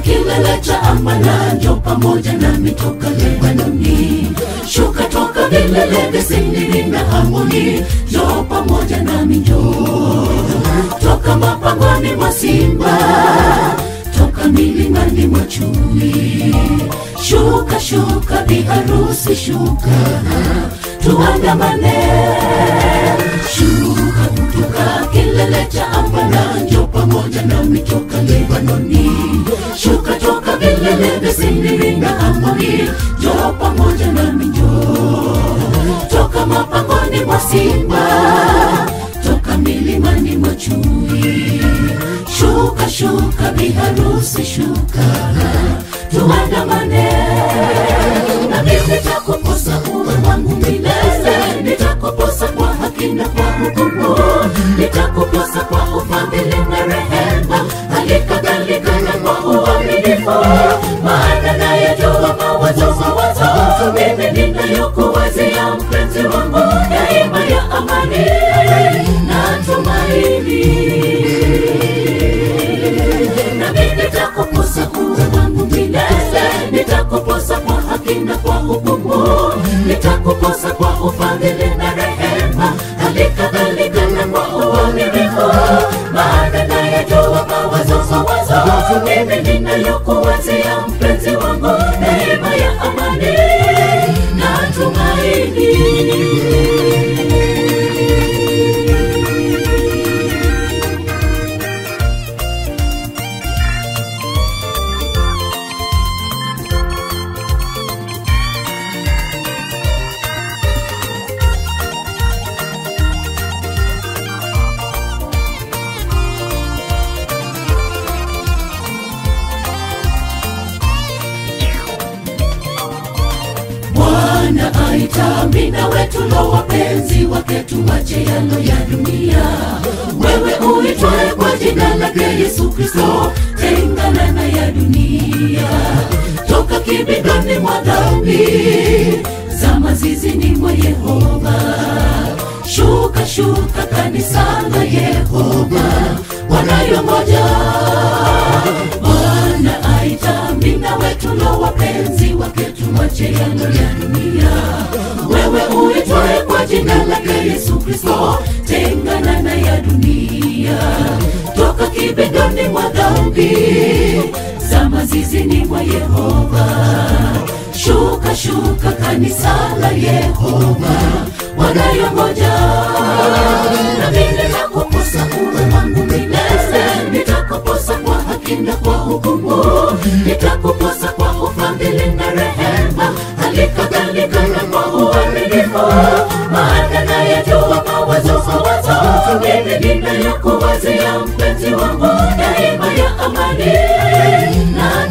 kilele cha amana, njo pamoja nami toka Lebanoni. Shuka toka vilele vya Sindiri na Hamoni, njo pamoja nami, njo toka mapangoni mwa simba, toka milimani mwa chui. Shuka shuka, biharusi shuka, tuandamane. Shuka kutoka kilele cha amana, njo pamoja nami toka Lebanoni. Shuka toka vilele vya Sindiri na Hamoni, njo pamoja nami, njo toka mapangoni mwa simba, toka milimani mwa chui. Shuka shuka, biharusi shuka, tuandamane. Na mimi nitakuposa uwe wangu milele, nitakuposa kwa haki na kwa hukumu, nitakuposa kwa ufadhili na rehema, hali kadhalika na kwa uaminifu, maana nayajua mawazo mawazo mimi ninayokuwazia mpenzi wangu, daima ya amani na tumaini nami nitakuposa uwe wangu milele, nitakuposa kwa haki na kwa hukumu, nitakuposa kwa ufadhili na rehema, hali kadhalika na kwa uaminifu, maana nayajua mawazo mawazo mimi ninayokuwazia mpenzi wangu, neema ya amani na tumaini. Bwana aita mina wetu lo wapenzi wake tuwache yalo ya dunia. Wewe uitwaye kwa jina lake Yesu Kristo, tengana na ya dunia, toka kibindoni mwa dhambi, zama zizini mwa Yehova. Shuka shuka, kanisa la Yehova wanayongoja Bwana aita mina wetu lo wapenzi wake tuwache yalo ya dunia. Wewe uitwaye kwa jina lake Yesu Kristo, tengana na ya dunia, toka kibindoni mwa dhambi, zama zizini mwa Yehova. Shuka shuka, kanisa la Yehova wanayongoja nami nitakuposa uwe wangu milele, nitakuposa kwa haki na kwa hukumu, nitakuposa kwa ufadhili na rehema, hali kadhalika na kwa uaminifu, maana nayajua mawazo mawazo mimi ninayokuwazia mpenzi wangu, daima ya amani na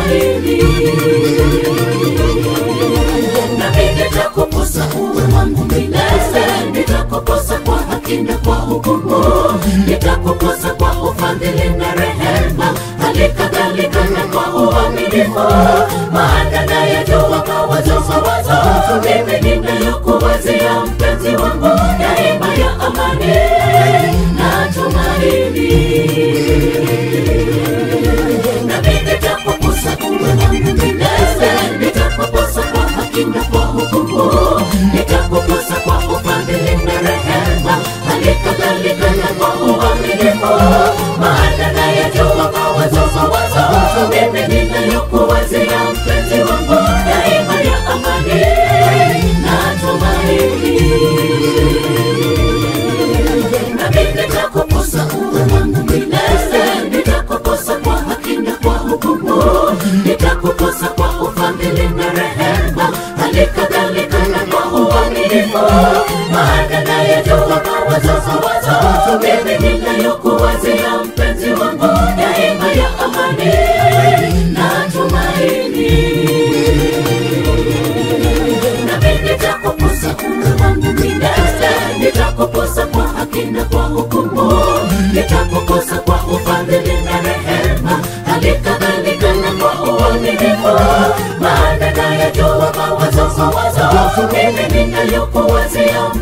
tumaini nami nitakuposa uwe wangu milele, nitakuposa kwa haki na kwa hukumu, nitakuposa kwa ufadhili na rehema, hali kadhalika na kwa uaminifu, maana nayajua mawazo mawazo mimi ninayokuwazia mpenzi wangu, daima ya amani na tumaini nami nitakuposa uwe wangu milele, nitakuposa kwa haki na kwa hukumu, nitakuposa kwa ufadhili na rehema, hali kadhalika na kwa uaminifu, maana nayajua mawazo mawazo mimi ninayokuwazia mpenzi wangu, daima ya amani na tumaini nami nitakuposa uwe wangu milele, nitakuposa kwa haki na kwa hukumu, nitakuposa kwa ufadhili na rehema, hali kadhalika na kwa uaminifu, maana nayajua mawazo mawazo mimi ninayokuwazia mpenzi wangu, daima ya amani na tumaini nami nitakuposa uwe wangu milele, nitakuposa kwa haki na kwa hukumu, nitakuposa kwa ufadhili na rehema, hali kadhalika na kwa uaminifu, maana nayajua mawazo mawazo mimi ninayokuwazia